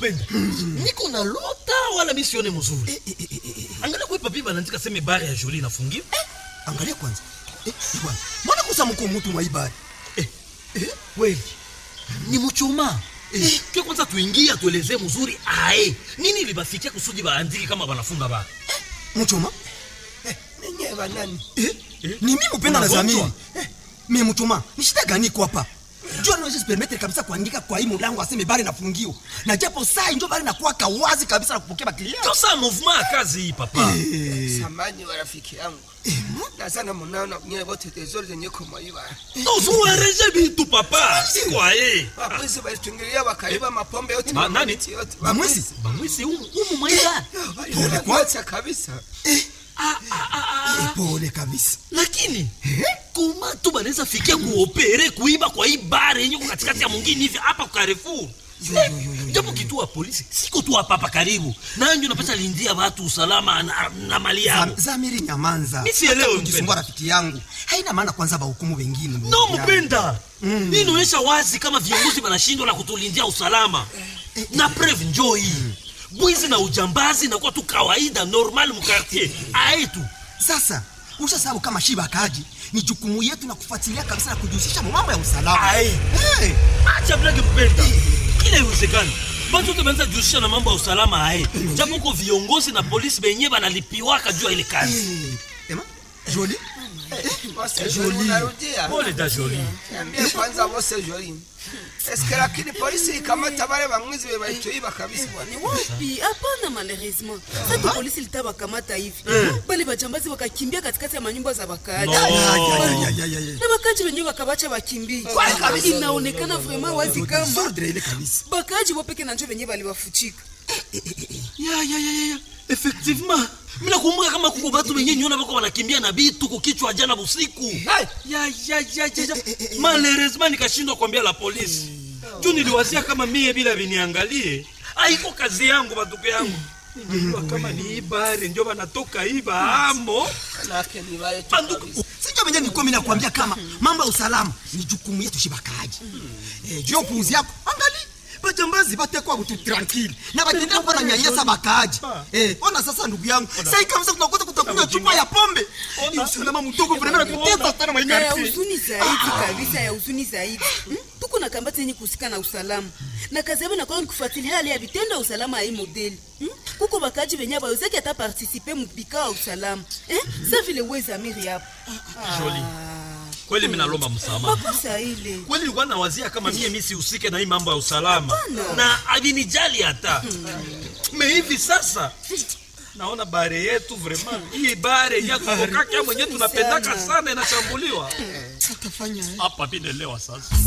mupenda niko na lota wala mi sione mzuri Eh, eh, eh, eh, eh. angalia kwe papi banaandika seme bare ya joli inafungiwa angalia kwanza eh, eh, bwana mbona kusa mko mtu mwaibari Eh, kweli ni muchoma Eh, ke kwanza tuingie atuelezee mzuri ae nini libafikia kusudi baandiki kama banafunga ba mchoma ninyi banani eh? ni mimi mpenda na Unagonjwa? zamiri eh, me mchoma ni shida gani iko hapa jua naweza permettre kabisa kuandika kwa hii mulango aseme bari nafungiwa na japo saa njo bari nakuwaka wazi kabisa na kupokea baklia ndio saa mouvement ya kazi hii papa samani wa rafiki yangu nazana munaona nyewe wote tezori zenye kumwaiba tozuereje bitu papa sikwaye wabwizi balitungilia wakaiba mapombe yote Ba- nani? mamiti yote bamwezi bamwisi umu umu mwaida waliwacha kabisa Eh, pole kabisa lakini koma tu banaweza fikia kuopere kuiba kwa hii bare yenye ko katikati ya mwingine hivi hapa kwa Carrefour Eh, japo kituo ya polisi siko tu hapa hapa karibu nanjo napata lindia watu usalama na, na mali yao Zam- zamiri nyamanza Mi sielewi, Hata kujisumbua mpenda. rafiki yangu haina maana kwanza bahukumu wengine ndugu no yangu. mpenda hii inaonyesha wazi kama viongozi wanashindwa na kutulindia usalama na preve njoo hii bwizi na ujambazi nakuwa tu kawaida normal mukartier aetu sasa ushasabu kama shiba kaji ni jukumu yetu na kufuatilia kabisa na kujihusisha mu mambo ya usalama Ai. hey. acha blage mpenda kila iwezekani batu wote banaweza jihusisha na mambo ya usalama aye japo ko viongozi na polisi benye banalipiwaka juu ya ile kazi hey. Ema, joli Bose Joli unarudia pole da joli niambie kwanza bose Joli eske lakini polisi ikamata wale bamwizi be balituiba kabisa bwana Ni wapi? Hapana, malheureusement sasa polisi litawakamata hivi bale bajambazi wakakimbia katikati ya manyumba za wakaaji No. Ay, ay, ay, ay, ay. na wakaaji wenyewe wakabacha wakimbie. Inaonekana vraiment wazi kama Sordre ile kabisa bakaaji wopeke na njo wenyewe baliwafuchika. ya ya ya ya ya effectivement mina kumbuka kama kuko batu benye niona bako wanakimbia na bitu kukichwa jana busiku ya ya ya ya ya malheureusement nikashindwa kuambia la polisi juu niliwazia kama mie bila viniangalie aiko kazi yangu batuko yangu ningejua kama ni ibare ndio banatoka iba amo nake ni wale tu banduku kabisa sinjo venye nilikuwa mimi nakwambia kama mambo ya usalama ni jukumu yetu shibakaji eh, juu ya upuuzi yako angali bajambazi batekwa butu tranquille na batendea kuwa na nyanyasa bakaaji eh, ona sasa ndugu yangu sai kabisa tunakosa kutakunywa chupa ya pombe ni usalama mdogo vremena tuteza sana Na ya maikarti huzuni zaidi kabisa, ya huzuni zaidi Hmm? tuko na kambati yenye kuhusika na usalama na kazi yabo inakuwa ni kufuatilia hali ya vitendo ya usalama ya hii modeli Hmm? kuko bakaji benye bawezaki hata partisipe mubika wa usalama Eh? sa vile wezamiri hapo Joli. kweli minalomba msamaha makosa ile kweli nilikuwa nawazia kama mie mi sihusike na hii mambo ya usalama na avinijali hata me hivi sasa naona bare yetu vraiment hii bare yakukokaka mwenye tunapendaka sana inashambuliwa hapa vinelewa sasa